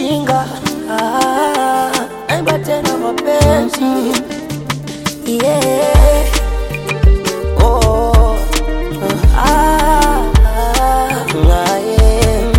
shinga ah, naimba tena mapenzi yeah. oh, ah, ah, yeah.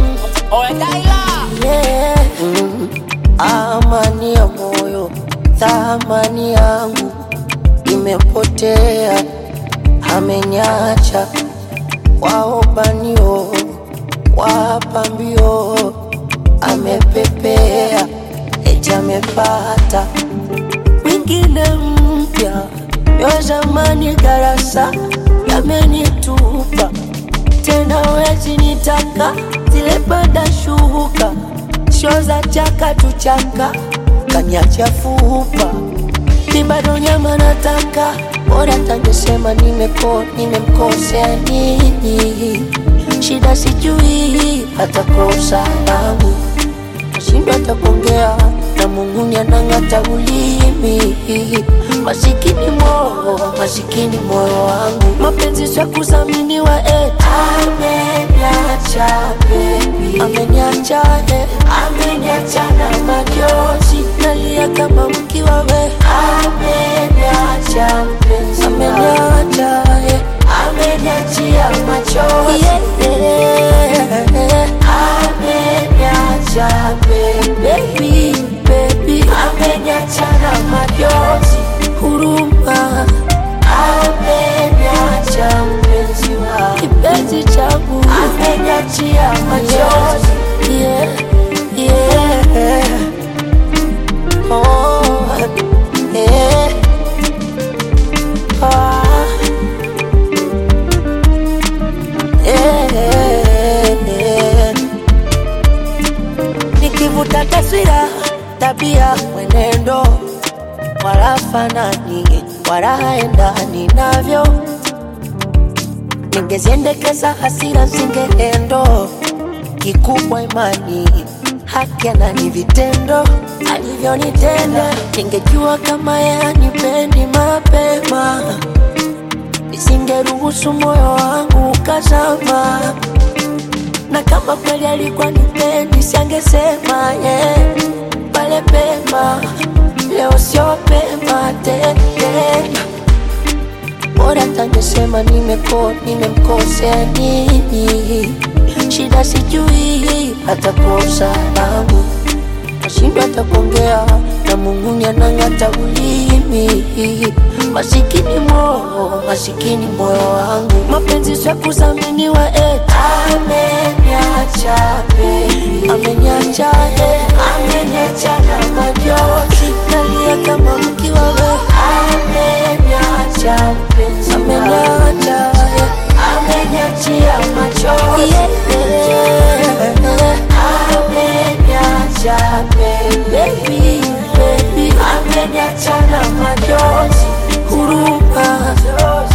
Yeah. Mm. Amani ya moyo, thamani yangu imepotea, ameniacha waobanio, wapambio, amepepea, eti amepata mwingine mpya, yo zamani darasa yamenitupa tena, wezi nitaka zile bada shuka sho za chaka tuchaka kaniacha fupa mi bado nyama nataka bora tangesema nimeko nimemkosea nini shida sijui hata kosa langu nashindwa hata kuongea na Mungu anang'ata ulimi masikini moyo masikini moyo wangu mapenzi sio kudhaminiwa eti ameniacha baby ameniacha eh ameniacha na majozi nalia kama mkiwa we ameniacha mpenzi ameniacha eh ameniachia machozi yeah, yeah. ameniacha baby baby ameniacha na majozi huruma ameniacha mpenzi wa kipenzi changu ameniachia machozi yeah, yeah. Oh, yeah. Ah. Yeah. Nikivuta taswira, tabia, mwenendo, wala fanani, wala haendani navyo. Ningeziendekeza hasira zingeendo, kikubwa imani, haki anani vitendo alivyonitenda. Ningejua kama yanipendi mapema nisingeruhusu moyo wangu ukazama, na kama kweli alikuwa nipendi, siangesema yeah, pale pema. Leo sio pema tena, bora tangesema nimeko nimemkosea nini, shida sijui hata kosa langu nashindwa hata kuongea na Mungu anang'ata ulimi. Masikini moyo, masikini moyo wangu, mapenzi sio kudhaminiwa eti ameniacha baby, ameniacha eh, ameniacha na majozi, nalia kama mkiwa we, ameniacha mpenzi, ameniacha eh, ameniachia machozi yeah, ameniacha baby, baby, ameniacha na machozi huruma